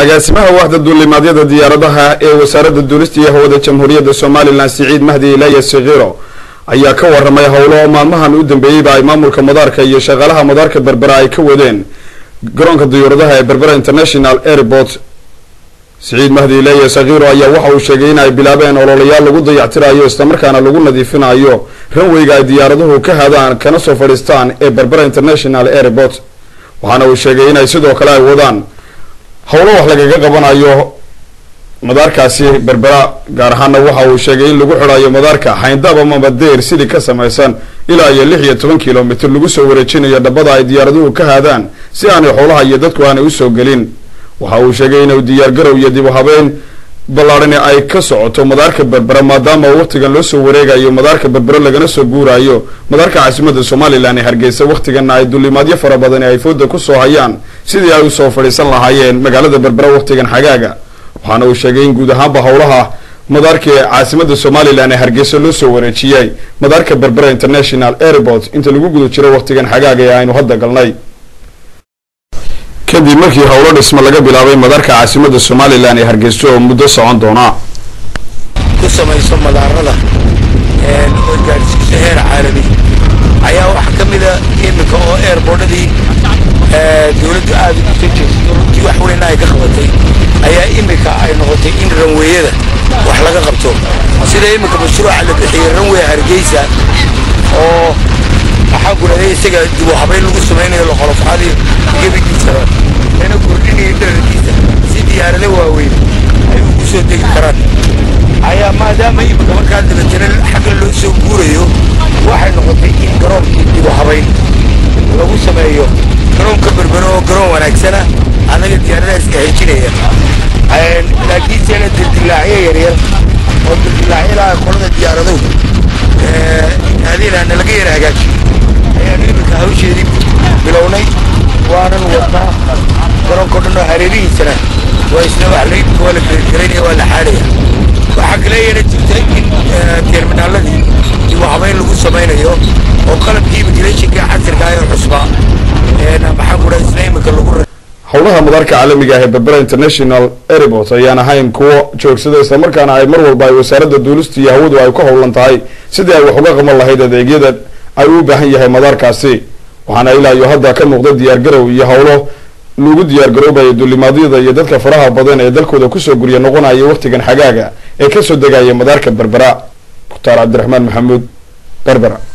agaasimaha waaxda duulimaadyada diyaaradaha ee wasaaradda duulista iyo hawada jamhuuriyadda somalilan siciid mahdi ilaya sikiro ayaa ka waramay howlo maalmahan u dambeeyeyba ay maamulka madaarka iyo shaqaalaha madaarka berbera ay ka wadeen garoonka diyuuradaha ee berbera international airport siciid mahdi ilaya sakiro ayaa waxa uu sheegay in ay bilaabeen ololayaal lagu dayactirayo islamarkaana lagu nadiifinayo ranweyga ay diyaaraduhu ka hadaan kana soo fadhiistaan ee berbera international airport waxaana uu sheegay inay sidoo kale ay wadaan howlo wax lagaga qabanayo madaarkaasi berbera gaar ahaana waxa uu sheegay in lagu xidhayo madaarka xayndaab ama madeer sidii ka samaysan ilaa iyo lix iyo toban kilomitr lagu soo wareejinayo dhabada ay diyaaraduhu ka haadaan si aanay xoolaha iyo dadku aanay usoo gelin waxa uu sheegay inuu diyaargarow iyo dib u habeyn ballaadhani ay ka socoto madaarka berbera maadaama waqtigan loo soo wareegayo madaarka berbera lagana soo guurayo madaarka caasimada somalilan ee hargeysa waqtigana ay dulimaadyo fara badani ay fooda kusoo hayaan sidii ay usoo fadhiisan lahaayeen magaalada berbera waqtigan xagaaga waxaana uu sheegay in guud ahaanba howlaha madaarka ee caasimada somalilan ee hargeysa loo soo wareejiyay madaarka berbera international airport inta lagu guda jiro waqtigan xagaaga ee aynu hadda galnay kadib markii howlo dhisma laga bilaabay madaarka caasimada somalilan ee hargeysa oo muddo socon doona ku samayso madaarada oo gaadhsiiso heer caalami ayaa waxaa ka mida iminka oo airboordhadii dowladdu aada ugu soo jeesato runtii wax weyna ay ka qabatay ayaa iminka ay noqotay in ranweeyada wax laga qabto sida iminka mashruuca la bixiyey ranwey hargeysa oo maxaa guraday isaga dib u habayn lagu samaynayo loqolofxadii gebigiisaba lana kordhinayo dherarkiisa si diyaarado waaweyn ay ugu soo degi karaan ayaa maadaama iminka markaa dabatana xagga loo soo guurayo waxay noqotay in garoonkii dib u habayn lagu sameeyo garoonka berbero oo garoon wanaagsana annaga diyaaradaha iska hejinaya laakiinse la dildilaacyo yaryar oo dildilaacyalaha qolada diyaaraduhu adeena laga yara hagaajiyo ayaanu iminka hawsheedii bilownay waanan wadnaa garoonka o dhan oo hareerihiisana waa isna wax laimika waa la geergaraynaya waa la xaadhaya waxaa kaleeyana jirta in terminaaladii dib u habayn lagu samaynayo oo qalabkii imigration-ka casirka ee cusbaa maxaa ku dhaha isna iminka lagu howlaha madaarka caalamiga ah ee berbera international airport ayaan ahayn kuwo joogsada islamarkaana ay mar walba ay wasaaradda duulista iyo hawadu ay ku howlan tahay sidii ay wax uga qaban lahayd adeegyada ay u baahan yahay madaarkaasi waxaana ilaa iyo hadda ka muuqda diyaargarow iyo howlo lagu diyaargaroobayo duulimaadyada iyo dadka faraha badan ee dalkooda kusoo gurya noqonaya waqtigan xagaaga ee kasoo degaya madaarka berbera mukhtaar cabdiraxmaan maxamuud berbera